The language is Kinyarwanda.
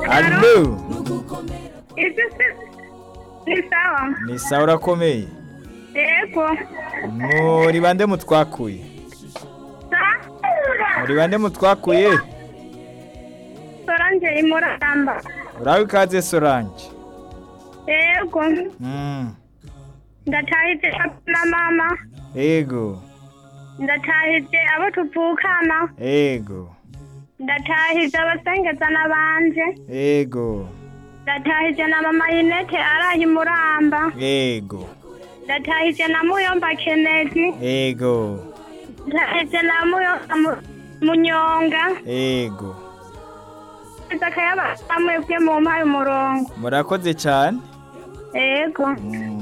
Alo ibyo se ni sawa ni sawa urakomeye yego muri bande mutwakuye sa muri bande mutwakuye sorange imuramba urawe ikaze sorange yego Mm, ndatahije papa na mama ego ndatahije abo tuvukana ego ndatahije abasengeza n'abanje ego ndatahije na mama yinete araye imuramba ego ndatahije na muyomba kenedi ego ndatahije na muyomba Mu- munyonga ego ndatahije akayaba amwebwe mu mpaye umurongo murakoze cyane yego Mm.